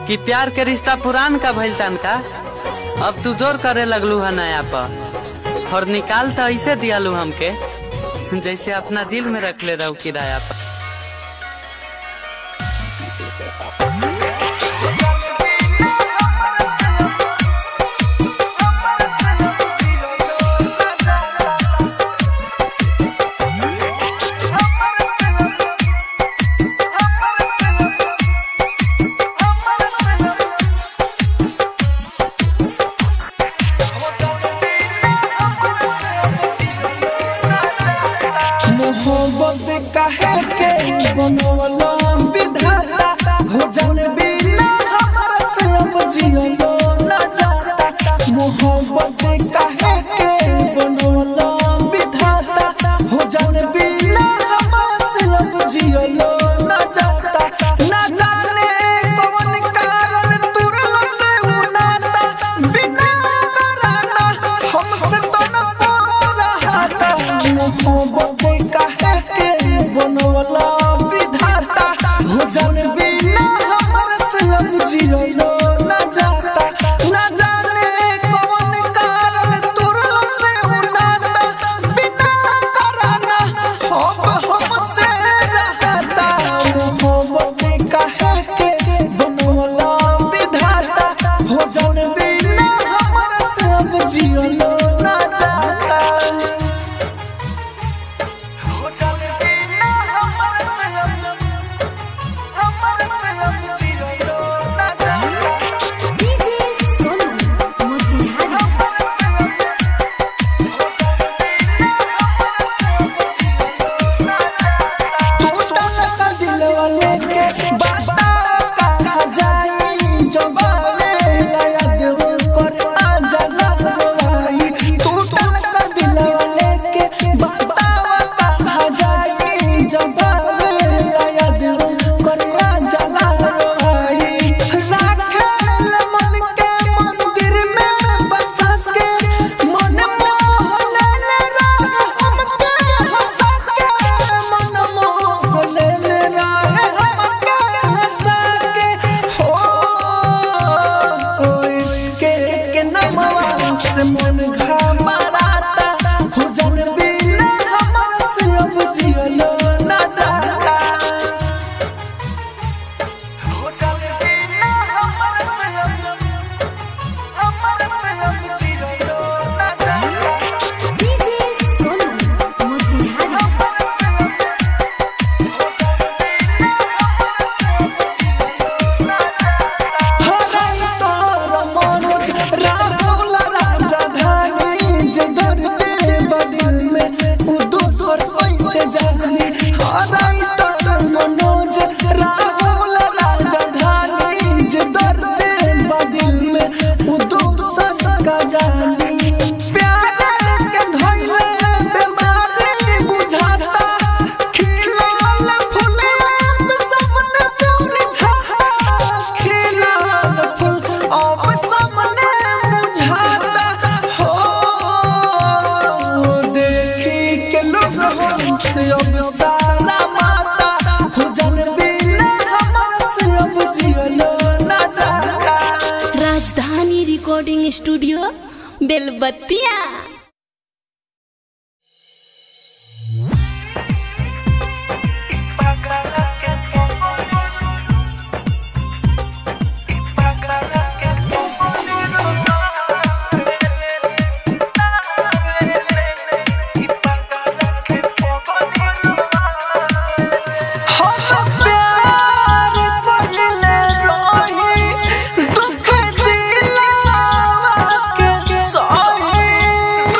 कि प्यार के रिश्ता पुरान का भइल तन का अब तू जोर करे लगलू है नया पर और निकाल तो ऐसे दियालू हमके जैसे अपना दिल में रख ले रहू किराया पर मोहब्बत काहे के बनवला विधाता हो जान बिना हमरा से अब जियो ना जाता मोहब्बत काहे के बनवला विधाता हो जान बिना हमरा से अब जियो ना जाता ना जाने कौन कारण तुरल से उनाता बिना कराना हमसे तो न रहा मोहब्बत काहे के बनवला विधाता हो जान बिना हमर से अब जियो ना जाता ना जाने कौन कारण तुरल से उनाता बिना कराना अब हमसे रहता मोहब्बत काहे के बनवला विधाता हो जान बिना हमर से अब जियो ना जाता डीजे सोनू मोतिहारी टूटल का दिलवा लेके बाता कहा जाई जबाने याद वो कर आ जाला भाई टूटल का दिलवा लेके बाता कहा जाई जबाने याद वो कर आ जाला भाई राखेल मन के मंदिर में बसा के मन मोह ले ले राह हमके हंसा के मन मोह ले ले राह हमके हंसा के हो ओ इसके के नमवा से मन घबराता हो जान बिना हमरा से अब जियो ना जाता डीजे सोनू मोतिहारी हराई तोर मनोज राहुल राजधानी जे दर्दे बदिल में उ दोसर कैसे जानी हराई तोर मनोज राहुल राजधानी जे दर्दे बदिल में उ दोसर का जानी प्यार के धइले बीमारी बुझाता खिलल फुलवा सामने तोर झाता खिलल फूल अब सामने बुझाता हो देखी के लोग हमसे अब सारा माता हो जान बिना हमरा से अब जियो ना जाता राजधानी रिकॉर्डिंग स्टूडियो बेलबत्तिया हम प्यार करले रही दुख दिलावा के सही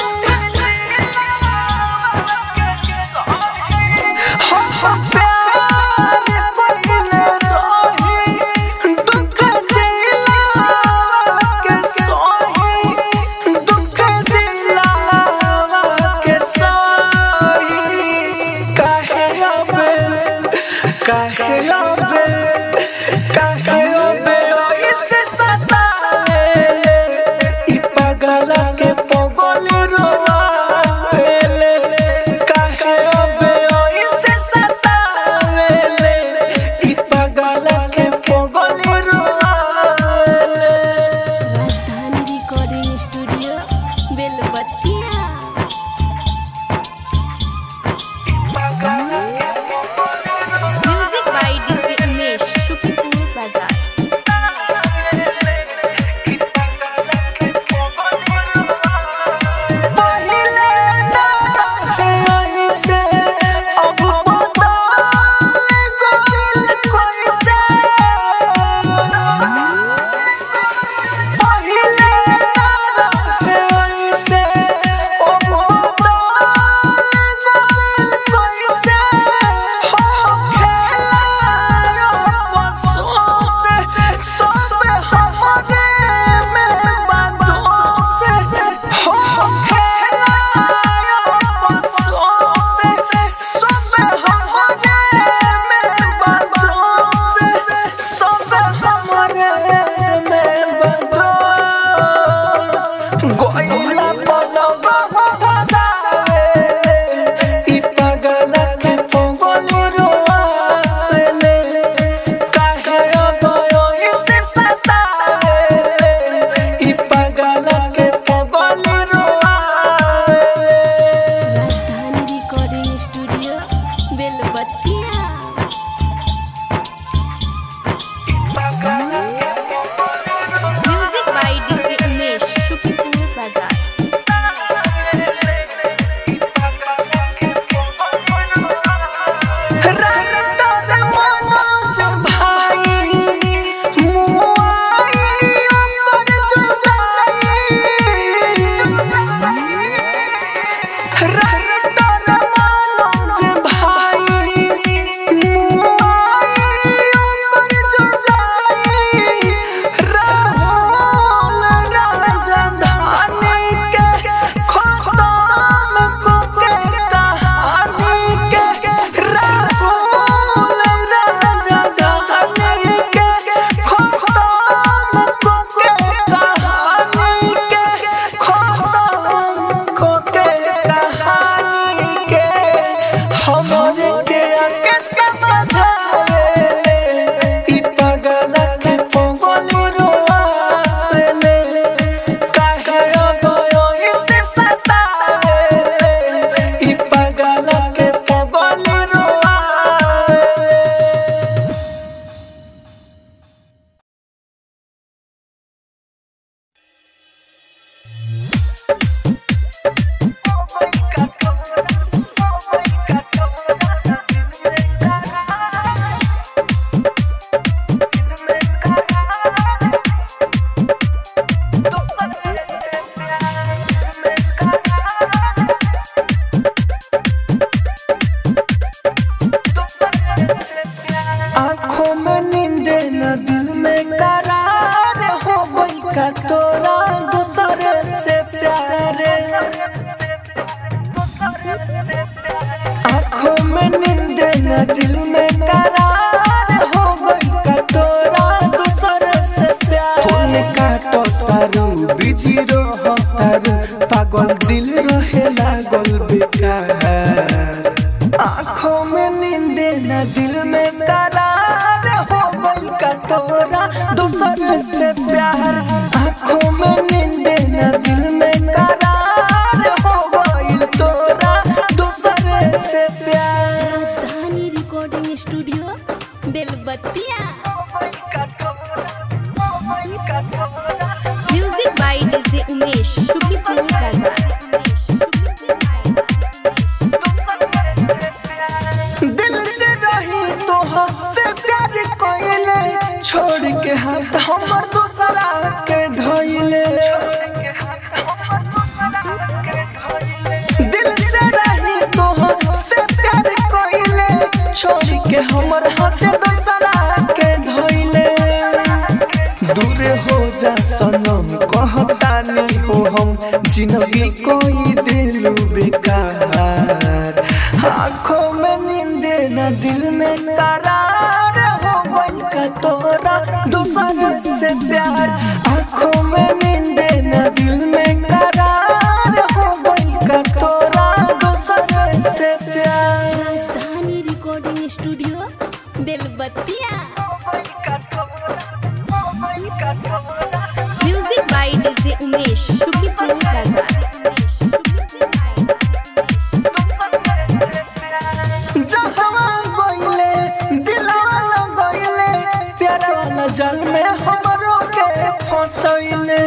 देना दिल में करार हो गई का तोरा दूसर से प्यार फोन काटो तारू बिजी रहो तारू पागल दिल रहे लागल बेकार आँखों में नींद न दिल में करार हो गई का तोरा दूसर से प्यार आँखों में नींद न दिल में करार हो गई तोरा दूसर से प्यार Rajdhani recording studio Belbattiya music by DJ Umesh Shuklapur बाजार दिल से रही तो से प्यार कोइले छोड़ के हाथ हमर दूसरा के धोइले दिल से रही तो से प्यार कोइले छोड़ के हमर हाथ दूसरा के धोइले दूर हो जा सनम कहतानी हो हम जिंदगी कोई दिल बेकार आँखों में नींद न दिल में करार हो गई का तोरा दूसर से प्यार आँखों में नींद न दिल में करार हो गई का तोरा दूसर से प्यार Rajdhani recording studio Belbattiya music by DJ Umesh Shuklapur बाजार जहवा गइले दिलवा लगइले प्यार वाला जल में हमरो के फसइले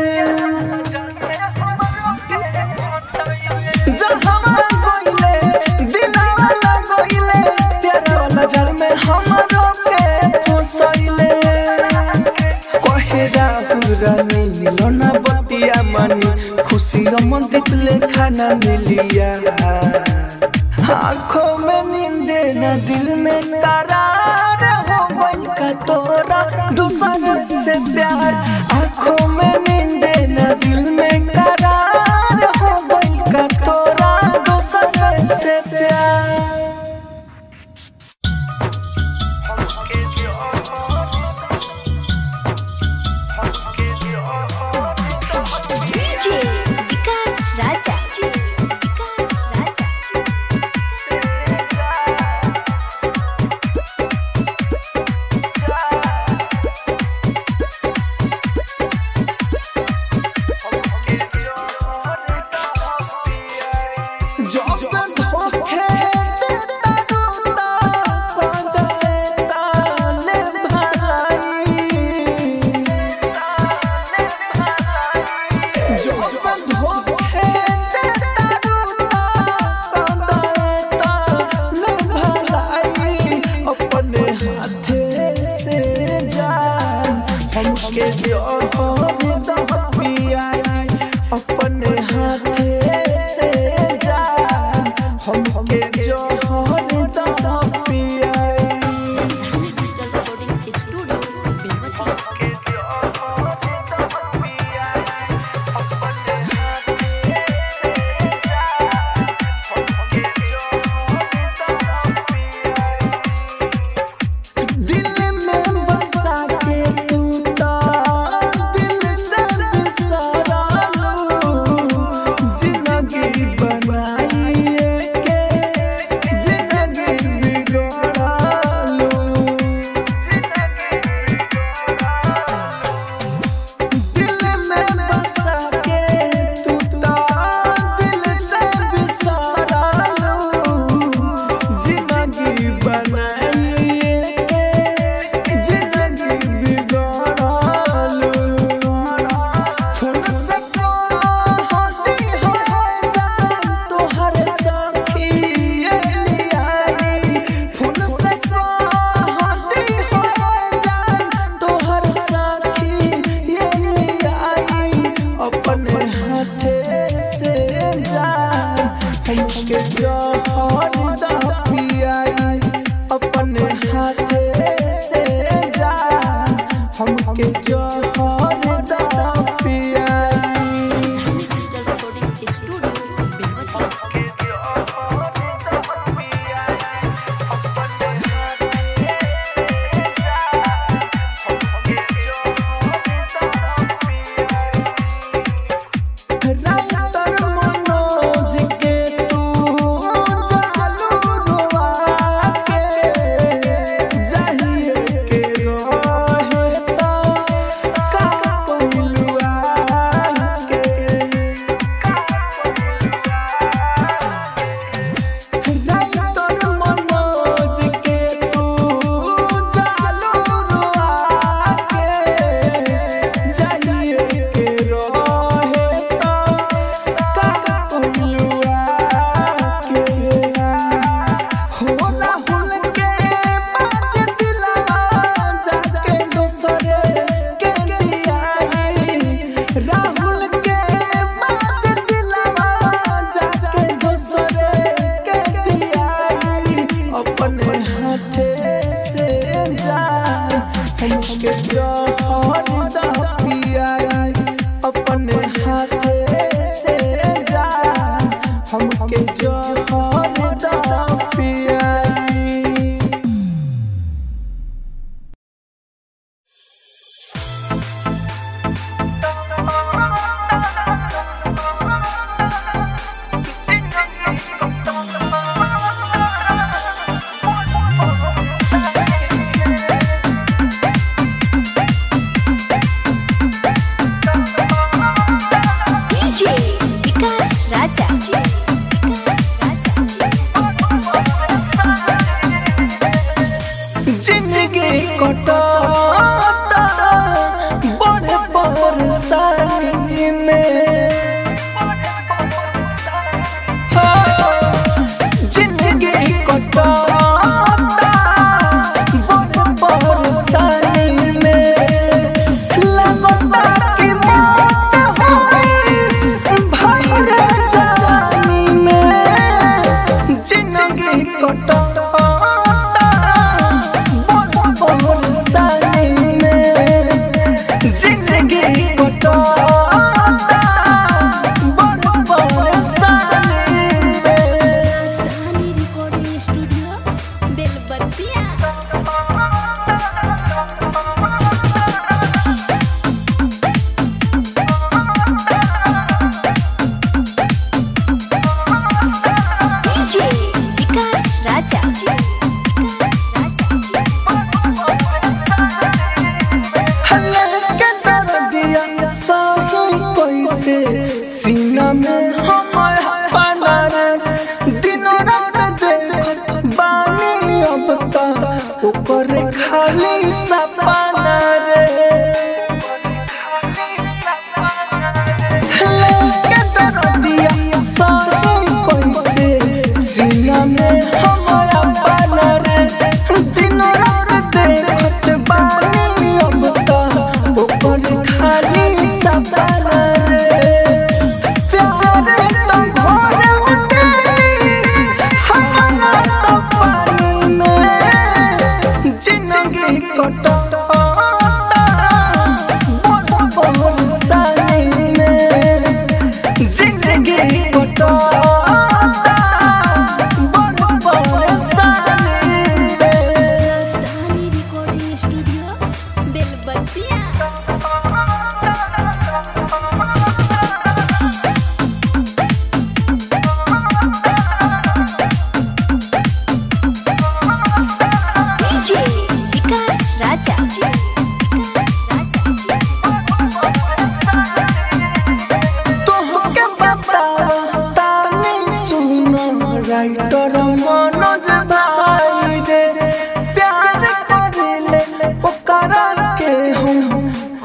जहवा गइले दिलवा लगइले प्यार वाला जल में हमरो के फसइले कहे राहुल रानी मिलना बतिया मानी खुशी मन दिखले खाना मिलिया आँखों में नींद न दिल में करार हो गई का तोरा दूसर से प्यार आँखों में नींद न दिल में करार हो गई का तोरा दूसर से प्यार डीजे विकास राजा विकास राजा जब धोखे देता रूता सदैता ने भलाई जब धोखे देता रूता सदैता ने भलाई अपने हाथे से जान हमके जोहर द पियाई अपने हाथे से जान हमके जोहर द पियाई डिजिटल रिकॉर्डिंग स्टूडियो बेलबत्तिया दिल में बसा के तू तो दिल से बिसरा लू जिंदगी बनाई के जिंदगी बिगड़ा लू दिल में बसा के तू तो दिल से बिसरा लू जिंदगी बनाई के जिंदगी बिगड़लू फोन से कहती हो जान तोहर सखी लियाई फोन से कहती हो जान तोहर सखी लियाई अपने हाथे से जान हमके जोहर द पियाई अपने हाथे से जान हमके जोहर द पियाई डिजिटल रिकॉर्डिंग स्टूडियो बेलबत्तिया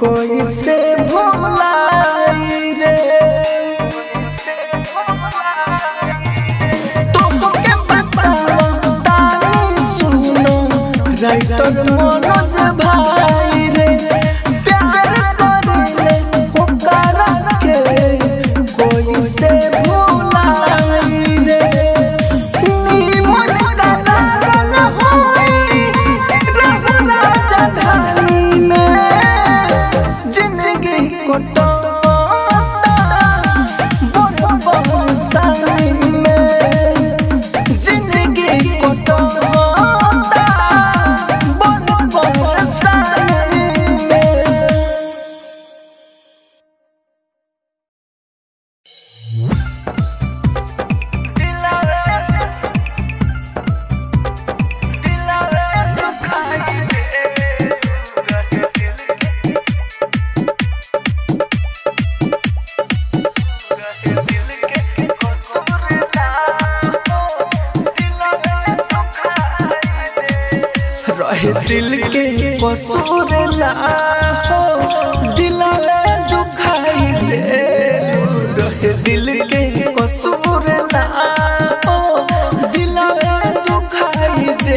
कोई से भुलाई रे तुमके बताओ तानी सुनो राइटर मनोज भाई रे प्यार करिले ओकरा के कोई से भुलाई रे नीमन काला गल होई रब राजधानी में जिंदगी कोटोता बड़ बड़ सानी में जिंदगी कोटोता बड़ बड़ सानी में रहे दिल के कसूर ना हो दिलाले दुखाई दे रहे दिल के कसूर ना हो दिलाले दुखाई दे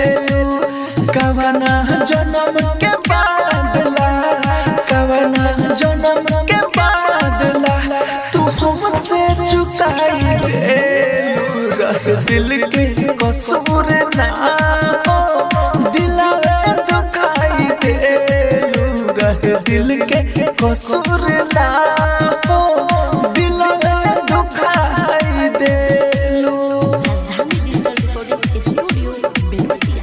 कवना जन्म के बादला कवना जन्म के बादला तू हमसे चुकाई दे रहे दिल के कसूर ना हो दिलाले दुखाई दे रहे दिल के कसूर ना हो दिलाले दुखाई दे Rajdhani digital recording studio Belwatiya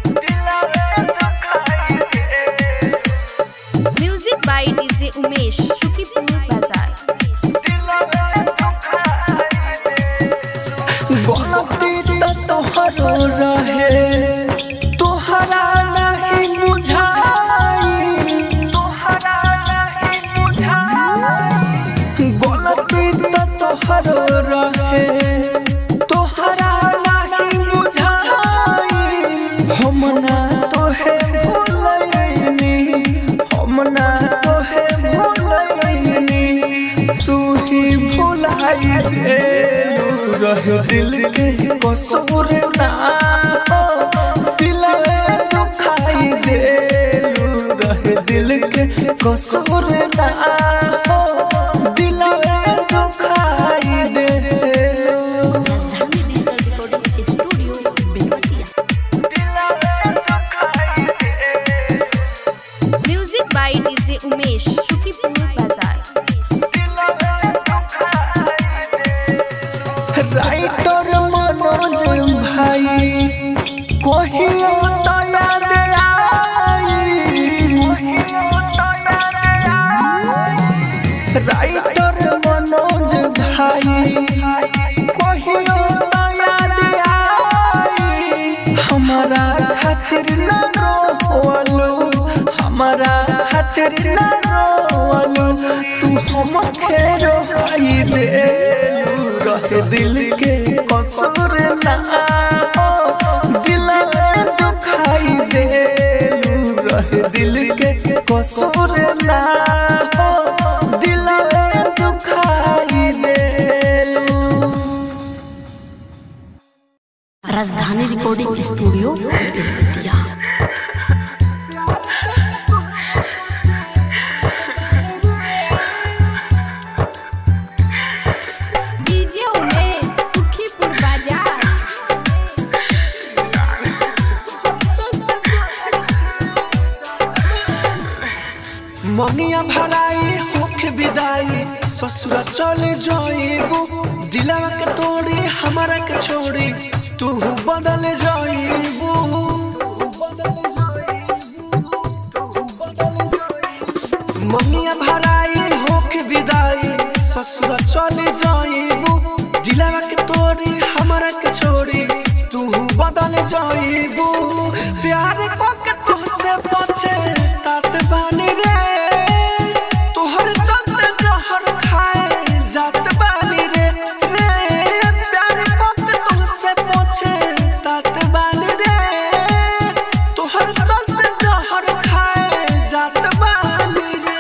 music by DJ Umesh Shukipur बाजार गलती तो तोहरो रहे तोहरा नहीं बुझाई तोहरा नहीं बुझाई गलती तो तोहरो रहे तोहरा नहीं बुझाई हम ना तोहे भूलैनी हम ना तोहे भूलैनी तू ही भुलाई दे रह दिल के कसूर ना हो दिलवे दुखाई दे रह दिल के कसूर ना हो दिलवे दुखाई दे Rajdhani digital recording studio Belwatiya music by DJ Umesh Shukipur बाजार राइटर मनोज भाई कहियो तो याद आई राइटर मनोज भाई कहियो तो याद आई हमारा खातिर न रोवलो हमारा खातिर न रोवलो तू हमके रोई दे रहे दिल के कसूर ना हो दिल में दुखाई दे रहे दिल के कसूर ना हो दिल में दुखाई दे Rajdhani recording studio Belwatiya DJ Umesh Sukhipur बाजार मंगिया भराई होके विदाई ससुरा चले जाइबू दिलवा के तोड़ी हमारा के छोड़ी तू बदल जाइबू मंगिया भराई होके विदाई ससुरा चले जाइबू दिलवा के तोड़ी हमारा के छोड़ी तू बदल जाइबू प्यार को के तुझसे पछे तात बानी रे तोहर चंद्र जहर खाए जात बानी रे रे प्यार को के तुझसे पछे तात बानी रे तोहर चंद्र जहर खाए जात बानी रे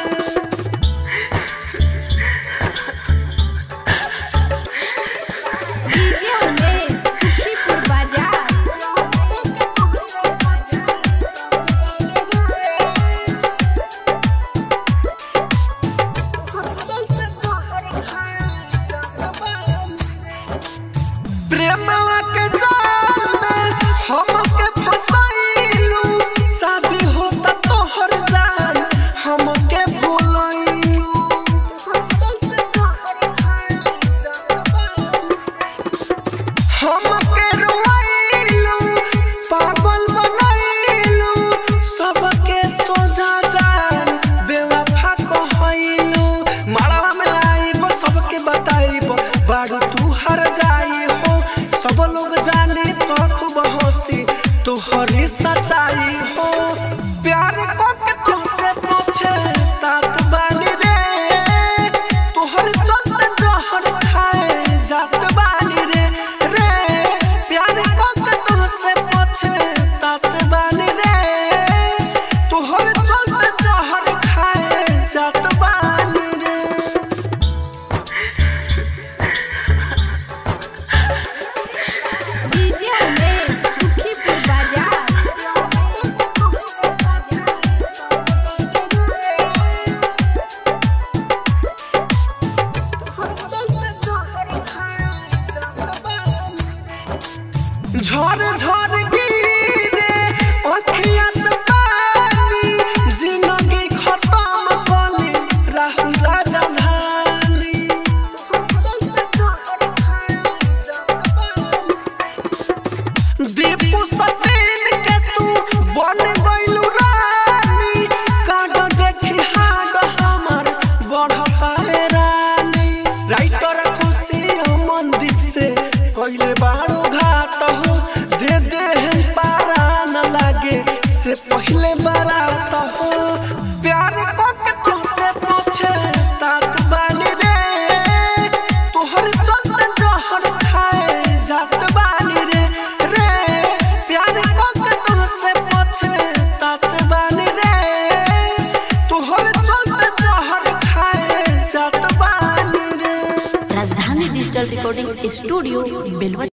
स्टूडियो बेलवतिया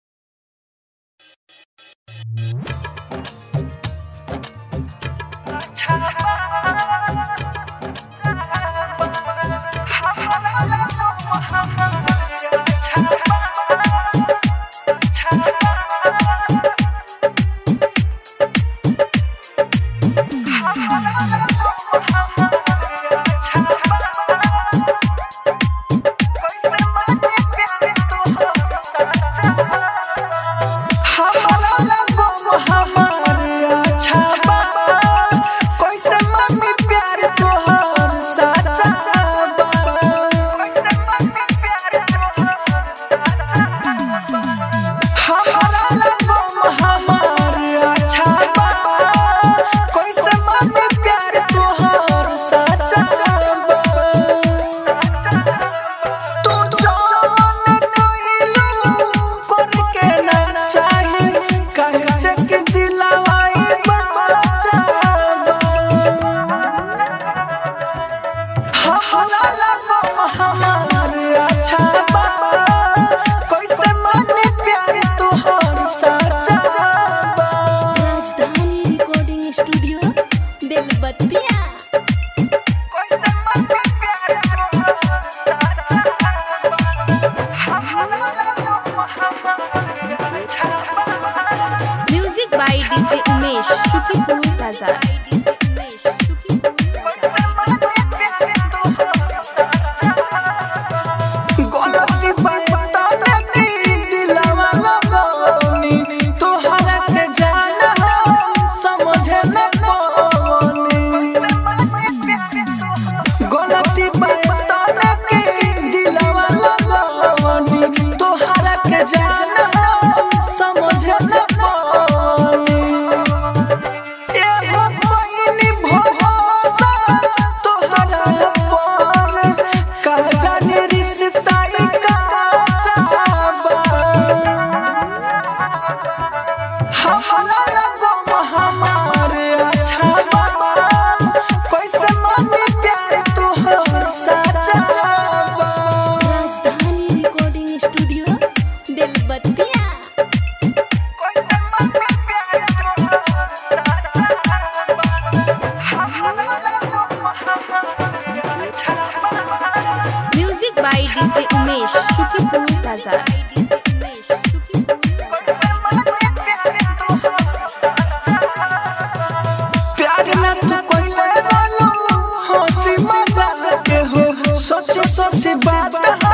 हमारा लगो हमारे अच्छा बा कैसे मम्मी प्यार तोहर सच्चा बा हमारा लगो हमारे अच्छा बा कैसे मम्मी प्यार तोहर सच्चा बा तू जान कोइलू करके ना चाही कैसे के दिलवाई बच्चा हमारा लगो हमारे अच्छा बा कैसे मन प्यार तोहर सच्चा बा राजधानी रिकॉर्डिंग स्टूडियो बेलवतिया कैसे मन प्यार तोहर सच्चा हमारा लगो हमारे अच्छा बा music by DJ Umesh Shukipur बाजार गलती बता की दिलवा लगौनी तोहरा के जान हम समझे न पावनी गलती बता की दिलवा लगौनी तोहरा के जान हम समझे न पावनी एहो बहिनी भरोसा तोहरा पर का जाने रिश्ता ई का चाहबा हमारा लगो हमारे अच्छा बा कैसे मम्मी प्यार तोहर सच्चा बा Rajdhani recording studio Belwatiya music by DJ Umesh Shukipur बाजार प्यार में तू कोइले वालो हंसी मजाक के हो सोचे सोचे बात